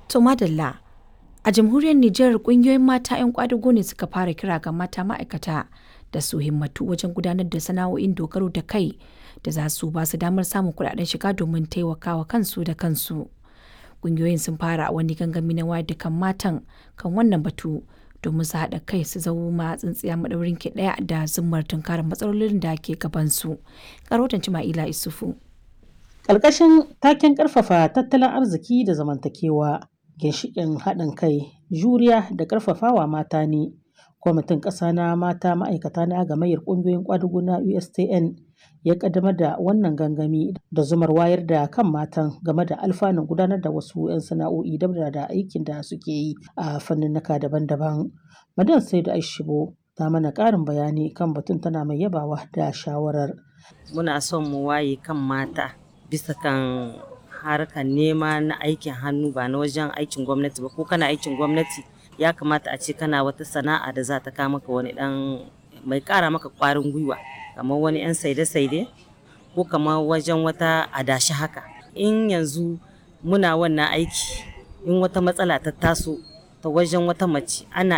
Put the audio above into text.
To madalla a jamhuriyar Nijar kungiyoyin mata 'yan kwadago ne suka fara kira ga mata ma'aikata da su himmatu wajen gudanar da sana'o'in dogaro da kai da za su ba su damar samun kuɗaɗen shiga domin taimakawa kansu da kansu. Kungiyoyin sun fara wani gangami na wayar da kan matan kan wannan batu domin su haɗa kai su zama tsintsiya maɗaurin ki ɗaya da zummar tunkarar matsalolin da ke gabansu. Karotan Cima'ila Isufu. Ƙarƙashin taken ƙarfafa tattalin arziki da zamantakewa, ginshiƙin haɗin kai, juriya da ƙarfafawa mata ne. Kwamitin ƙasa na mata ma'aikata na gamayyar ƙungiyoyin ƙwadugu na USTN ya ƙaddamar da wannan gangami da zumar wayar da kan matan game da alfanun gudanar da wasu 'yan sana'o'i dabda da aikin da suke yi a fanninnika daban-daban. Madan Saidu Aishibo ta mana ƙarin bayani kan batun tana mai yabawa da shawarar. Muna son mu waye kan mata bisa kan harkar nema na aikin hannu ba na wajen aikin gwamnati ba ko kana aikin gwamnati ya kamata a ce kana wata sana'a da za ta kawo maka wani dan mai kara maka kwarin gwiwa kamar wani yan saide-saide ko kamar wajen wata adashi haka in yanzu muna wannan aiki in wata matsala ta taso ta wajen wata mace ana